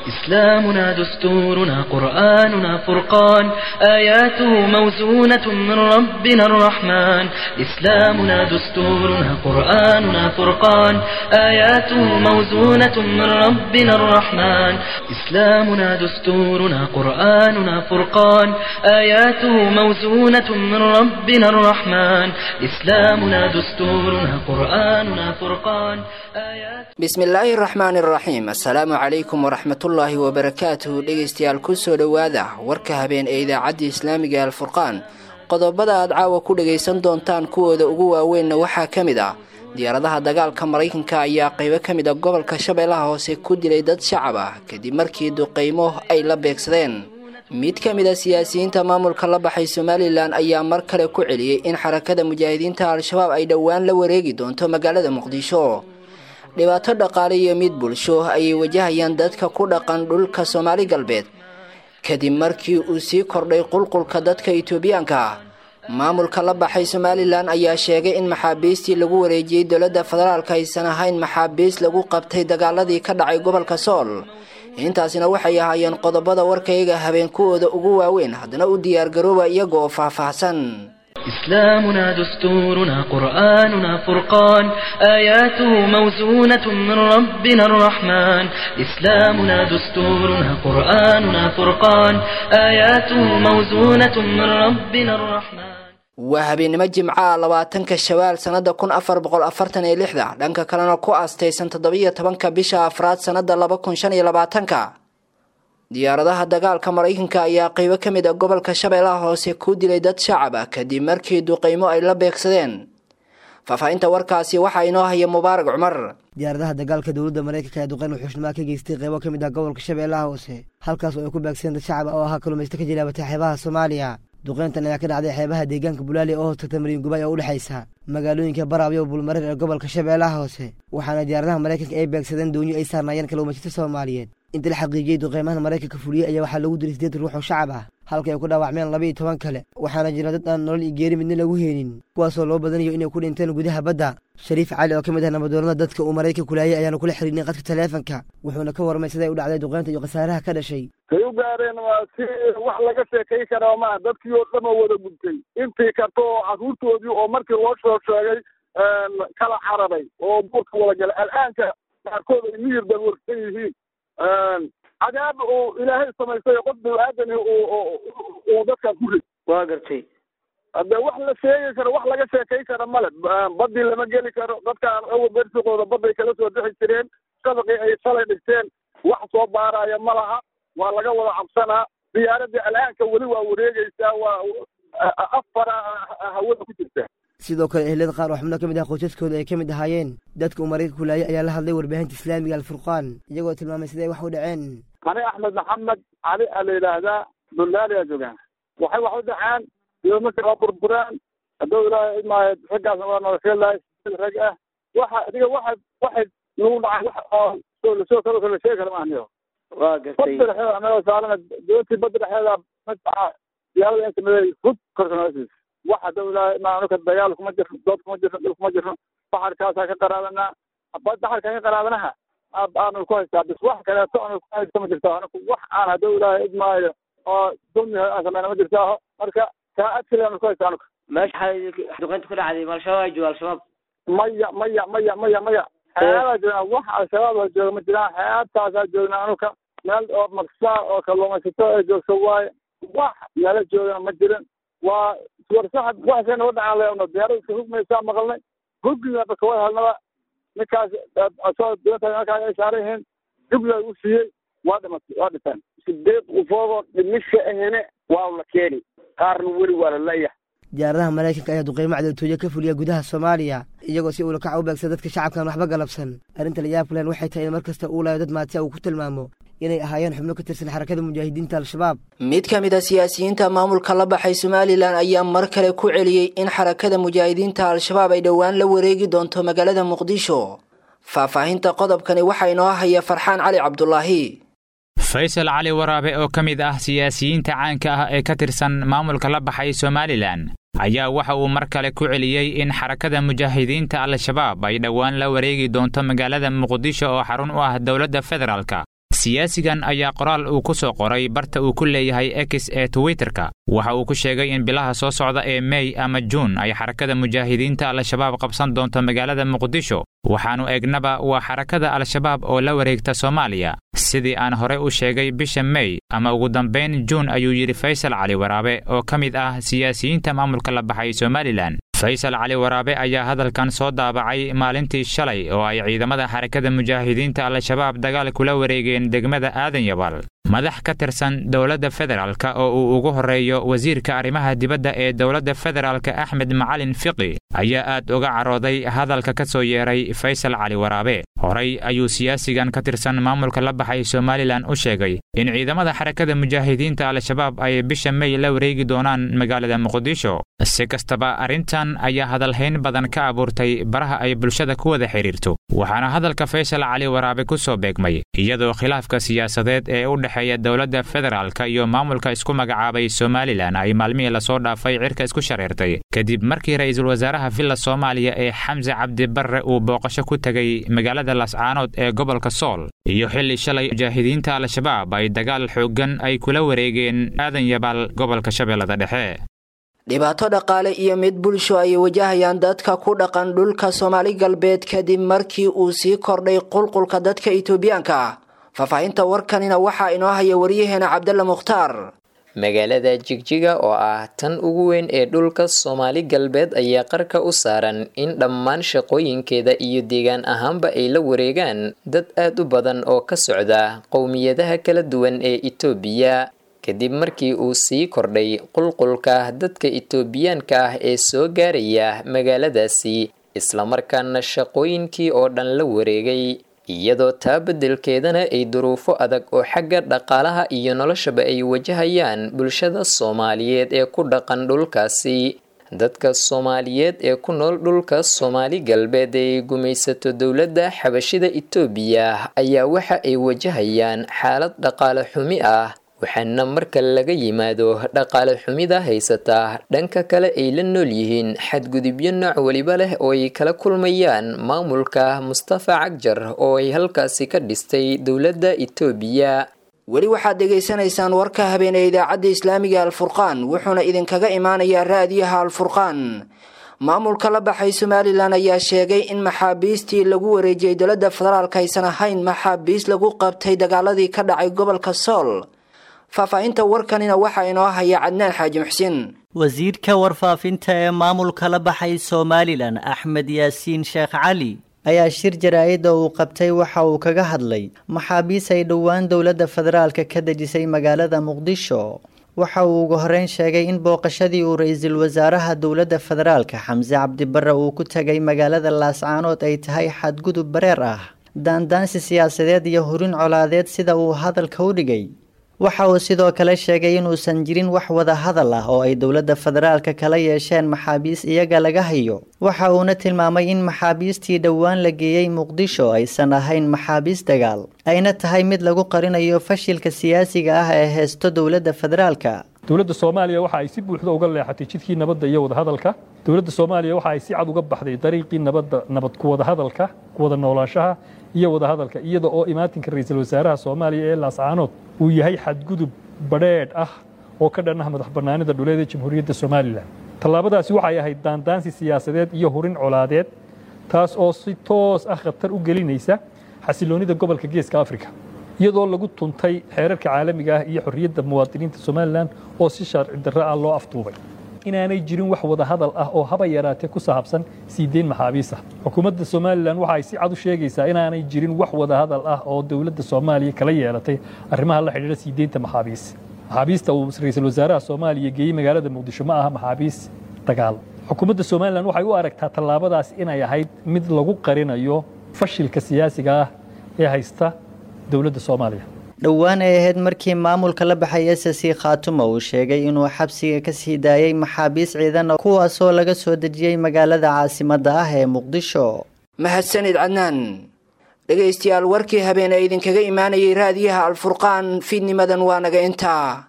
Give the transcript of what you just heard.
إسلامنا دستورنا قرآننا فرقان آياته موزونة من ربنا الرحمن إسلامنا دستورنا قرآننا فرقان آياته موزونة من ربنا الرحمن إسلامنا دستورنا قرآننا فرقان آياته موزونة من ربنا الرحمن إسلامنا دستورنا قرآننا فرقان آيات bismillaahi raxmaani raxiim assalaamu calaykum waraxmatullaahi wabarakaatuhu dhegeystayaal kusoo dhowaada warka habeen ee idaacadda islaamiga alfurqaan qodobada aad caawa ku dhagaysan doontaan kuwooda ugu waaweynna waxaa ka mid ah diyaaradaha dagaalka maraykanka ayaa qaybo ka mid a gobolka shabeellaha hoose ku dilay dad shacab ah kadib markii duqeymo ay la beegsadeen mid ka mid a siyaasiyiinta maamulka la baxay somalilan ayaa mar kale ku celiyey in xarakada mujaahidiinta al-shabaab ay dhowaan la wareegi doonto magaalada muqdisho dhibaato dhaqaale iyo mid bulsho ayay wajahayaan dadka ku dhaqan dhulka soomaali galbeed kadib markii uu sii kordhay qulqulka dadka itoobiyaanka ah maamulka la baxay somalilan ayaa sheegay in maxaabiistii lagu wareejiyey dowladda federaalka aysan ahayn maxaabiis lagu qabtay dagaaladii ka dhacay gobolka sool intaasina waxay ahaayeen qodobada warkayga habeen kuwooda ugu waaweyn haddana u diyaargarooba iyaga oo faahfaahsan إسلامنا دستورنا قرآننا فرقان آياته موزونة من ربنا الرحمن إسلامنا دستورنا قرآننا فرقان آياته موزونة من ربنا الرحمن waa habeennimo jimcaha labaatanka shawaal sannada kun afar boqol afartan iyo lixda dhanka kalena ku aastaysan toddobiyo tobanka bisha afraad sannada laba kun shan iyo labaatanka diyaaradaha dagaalka maraykanka ayaa qaybo ka mid a gobolka shabeellaha hoose ku dilay dad shacab ah kadib markii duqeymo ay la beegsadeen faahfaahinta warkaasi waxaa inoo haya mubaarag cumar diyaaradaha dagaalka dowladda maraykanka ee duqeyn wuxuushnimaa ka geystay qaybo ka mid ah gobolka shabeellaha hoose halkaas oo ay ku beegsadeen dad shacab ah oo ahaa kalumaysto ka jilaabatay xeebaha soomaaliya duqeyntan ayaa ka dhacday xeebaha deegaanka bulaali oo hoostagta mariin gubay oo u dhexaysa magaalooyinka baraabyo bulmareer ee gobolka shabeellaha hoose waxaana diyaaradaha maraykanka ay beegsadeen doonyo ay saarnaayeen kaluumaysato soomaaliyeed inta la xaqiijiyey duqeymahan maraykanka fuliyey ayaa waxaa lagu dilay sideed ruux oo shacab ah halka ay ku dhaawacmeen laba iyo toban kale waxaana jira dad aan nolol iyo geeri midna lagu heenin kuwaasoo loo badanayo inay ku dhinteen gudaha badda shariif cali oo ka mid ah nabadoonada dadka uu maraykanku laayay ayaanu kula xiriirnay qadka taleefanka wuxuuna ka warmay siday u dhacday duqeynta iyo khasaaraha ka dhashay say u gaareen waa si wax laga sheekay karaa maa dadkii oo dhan oo wada gudtay intii karta oo carruurtoodii oo markii loo soo sheegay kala cararay oo buurka wada galay al'aanka qaarkood ay miyir dalwarsan yihiin cadaab uu ilaahay samaystay qof bini-aadani uu dadkan ku rid waa gartay hadde wax la sheegi karo wax laga sheekay kara male badii lama geli karo dadkaan awal bersiqooda baday kala soo bixi jireen shabaqii ay shalay dhigteen wax soo baaraya ma laha waa laga wada cabsanaa diyaaradii al'aanka weli waa wareegeysaa waa afara hawada ku jirta sidoo kale ehlada qaar oo xubno ka mid ah qoysaskooda ay ka mid ahaayeen dadka uu maraykanku laayay ayaa la hadlay warbaahinta islaamiga alfurqaan iyagoo tilmaamay siday wax u dhaceen ani axmed maxamed cali a la yidhaahdaa dulaaliyaa joogaan waxay wax u dhaceen iyo marka waa burburaan hadduu ilaahay idmaayo raggaas waa nolosheelahay rag ah waxa adiga waxa waxay nagu dhacay wax oo lasoo kalo kala sheegi kara maahniyo waa gartay badda dhexeeda anagoo saarana doontii badda dhexeeda madfaca diyaarada inta miday hud korsanaasis wax hadduu ilaahay idmaayo dagaal kuma jirno dood kuma jirno dhul kuma jirno baxarkaasaa ka qaraadanaa baxarkaa ka qaraadanaha aanu ku haystaa bis wax kaleeto aanu ku haysta ma jirto anaku wax aan hadduu ilaahay idmaayo oo dulmi aan sameyna ma jirto marka kaa adkale aanu ku haysta anuka meesha duqeynta ku dhacday ma al-shabaab ay jooga al-shabaab maya maya maya maya maya xeebaa joognaa wax al-shabaab oo jooga ma jiraan xeebtaasaa joognaa anuka meel oo maksaa oo kalluumaysato ee joogto waaye wax nala joogana ma jirin waa warsaxad waxsay naga dhacaan leeno diyaarada iska hugmaysaa maqalnay huggiga bakawada helnaba ninkaas asoo doonta halkaa ay saaran yihiin jubla u siiyey waa dhimatay waa dhinteen sideed qofoodoo dhimisha ahene waa la keeni qaarna weli waa la leeyahay diyaaradaha maraykanka ayaa duqeymo cadowtooyo ka fuliya gudaha soomaaliya iyagoo si ulakaca u beegsan dadka shacabkan waxba galabsan arrinta layaabka len waxay tahay in mar kasta uu layo dad maatiya uu ku tilmaamo inay ahaayeen xubno ka tirsan xarakada mujaahidiinta al-shabaab mid ka mid a siyaasiyiinta maamulka la baxay somalilan ayaa mar kale ku celiyey in xarakada mujaahidiinta al-shabaab ay dhowaan la wareegi doonto magaalada muqdisho faahfaahinta qodobkani waxaa inoo haya farxaan cali cabdulaahi faysal cali waraabe oo ka mid ah siyaasiyiinta caanka ah ee ka tirsan maamulka la baxay somalilan ayaa waxa uu mar kale ku celiyey in xarakada mujaahidiinta al-shabaab ay dhowaan la wareegi doonto magaalada muqdisho oo xarun u ah dowladda federaalka siyaasigan ayaa qoraal uu ku soo qoray barta uu ku leeyahay x ee twitterka waxa uu ku sheegay in bilaha soo socda ee mey ama juun ay xarakada mujaahidiinta al-shabaab qabsan doonto magaalada muqdisho waxaannu eegnaba waa xarakada al-shabaab oo la wareegta soomaaliya sidii aan hore u sheegay bisha mey ama ugu dambayn juun ayuu yidhi faysal cali waraabe oo ka mid ah siyaasiyiinta maamulka la baxay somalilan faysal cali waraabe ayaa hadalkan soo daabacay maalintii shalay oo ay ciidamada xarakada mujaahidiinta al-shabaab dagaal kula wareegeen degmada aadan yabal madax ka tirsan dowladda federaalka oo uu ugu horreeyo wasiirka arrimaha dibadda ee dowladda federaalka axmed macalin fiqi ayaa aad uga carooday hadalka ka soo yeeray faysal cali waraabe horey ayuu siyaasigan ka tirsan maamulka la baxay somalilan u sheegay in ciidamada xarakada mujaahidiinta al-shabaab ay bisha mey la wareegi doonaan magaalada muqdisho si kastaba arrintan ayaa hadalhayn badan ka abuurtay baraha ay bulshada ku wada xidhiirto waxaana hadalka faysal cali waraabe ku soo beegmay iyadoo khilaafka siyaasadeed ee u dhexeeya dowladda federaalka iyo maamulka isku magacaabay somalilan ay maalmihii lasoo dhaafay cirka isku shareertay kadib markii ra'iisul wasaaraha villa soomaaliya ee xamse cabdibarre uu booqasho ku tegay magaalada lascaanood ee gobolka sool iyo xilli shalay mujaahidiinta al-shabaab ay dagaal xooggan ay kula wareegeen aadan yabaal gobolka shabeellada dhexe dhibaato dhaqaale iyo mid bulsho ay wajahayaan dadka ku dhaqan dhulka soomaali galbeed kadib markii uu sii kordhay qulqulka dadka itoobiyaanka ah faahfaahinta warkanina waxaa inoo haya waryaheena cabdalla mukhtaar magaalada jigjiga oo ah tan ugu weyn ee dhulka soomaali galbeed ayaa qarka u saaran in dhammaan shaqooyinkeeda iyo deegaan ahaanba ay la wareegaan dad aad u badan oo ka socda qowmiyadaha kala duwan ee itoobiya kadib markii uu sii kordhay qulqulka dadka itoobiyaanka ah ee soo gaaraya magaaladaasi islamarkaana shaqooyinkii oo dhan la wareegay iyadoo taa beddelkeedana ay duruufo adag oo xagga dhaqaalaha iyo noloshaba ay wajahayaan bulshada soomaaliyeed ee ku dhaqan dhulkaasi dadka soomaaliyeed ee ku nool dhulka soomaali galbeed ee gumaysato dowladda xabashida itoobiya ayaa waxa ay wajahayaan xaalad dhaqaale xumi ah waxaana marka laga yimaado dhaqaale xumida haysataa dhanka kale ay la nool yihiin xadgudubyo nooc weliba leh oo ay kala kulmayaan maamulka mustafa cagjar oo ay halkaasi ka dhistay dowladda itoobiya weli waxaad dhegaysanaysaan warka habeenee idaacadda islaamiga alfurqaan wuxuuna idinkaga imaanayaa raadiyaha alfurqaan maamulka la baxay somalilan ayaa sheegay in maxaabiistii lagu wareejiyey dowladda federaalk aysan ahayn maxaabiis lagu qabtay dagaaladii ka dhacay gobolka sool faahfaahinta warkanina waxaa inoo haya cadnaan xaaji muxsin wasiirka warfaafinta ee maamulka la baxay somalilan axmed yaasiin sheekh cali ayaa shir jaraa-ida uu qabtay waxa uu kaga hadlay maxaabiis ay dhowaan dowladda federaalka ka dejisay magaalada muqdisho waxa uu ugu horeyn sheegay in booqashadii uu ra-iisul wasaaraha dowladda federaalka xamse cabdibarre uu ku tegay magaalada laascaanood ay tahay xadgudub bareer ah daandaansi siyaasadeed iyo hurin colaadeed sida uu hadalka u dhigay waxa uu sidoo kale sheegay inuusan jirin wax wada hadal ah oo ay dowladda federaalka kala yeesheen maxaabiis iyaga laga hayo waxa uuna tilmaamay in maxaabiistii dhowaan la geeyey muqdisho aysan ahayn maxaabiis dagaal ayna tahay mid lagu qarinayo fashilka siyaasiga ah ee heesto dowladda federaalka dowladda soomaaliya waxa ay si buuxda uga leexatay jidkii nabadda iyo wadahadalka dowladda soomaaliya waxa ay si cad uga baxday dariiqii nabadda nabad ku wadahadalka ku wada noolaanshaha iyo wadahadalka iyada oo imaatinka ra-iisul wasaaraha soomaaliya ee laascaanood uu yahay xadgudub badheedh ah oo ka dhan ah madax bannaanida dhuleed ee jamhuuriyadda somalilan tallaabadaasi waxay ahayd daandaansi siyaasadeed iyo hurin colaadeed taas oo si toos ah khatar u gelinaysa xasiloonnida gobolka geeska afrika iyadoo lagu tuntay xeerarka caalamiga ah iyo xorriyadda muwaadiniinta somalilan oo si sharci darro ah loo afduubay inaanay jirin wax wada hadal ah oo haba yaraatee ku saabsan sii deyn maxaabiis ah xukuumadda somalilan waxa ay si cad u sheegaysaa inaanay jirin wax wada hadal ah oo dowladda soomaaliya kala yeelatay arrimaha la xidhiidha sii deynta maxaabiis maxaabiista uu ra-iisul wasaaraha soomaaliya geeyey magaalada muqdisho ma aha maxaabiis dagaal xukuumadda somalilan waxay u aragtaa tallaabadaas inay ahayd mid lagu qarinayo fashilka siyaasiga ah ee haysta dowladda soomaaliya dhowaan ay ahayd markii maamulka la baxay s c khaatuma uu sheegay inuu xabsiga ka sii daayay maxaabiis ciidan kuwaasoo laga soo dejiyey magaalada caasimadda ah ee muqdisho mahadsanid cadnaan dhegaystayaal warkii habeen ee idinkaga imaanayay raadiyaha alfurqaan fiidnimadan waa naga intaa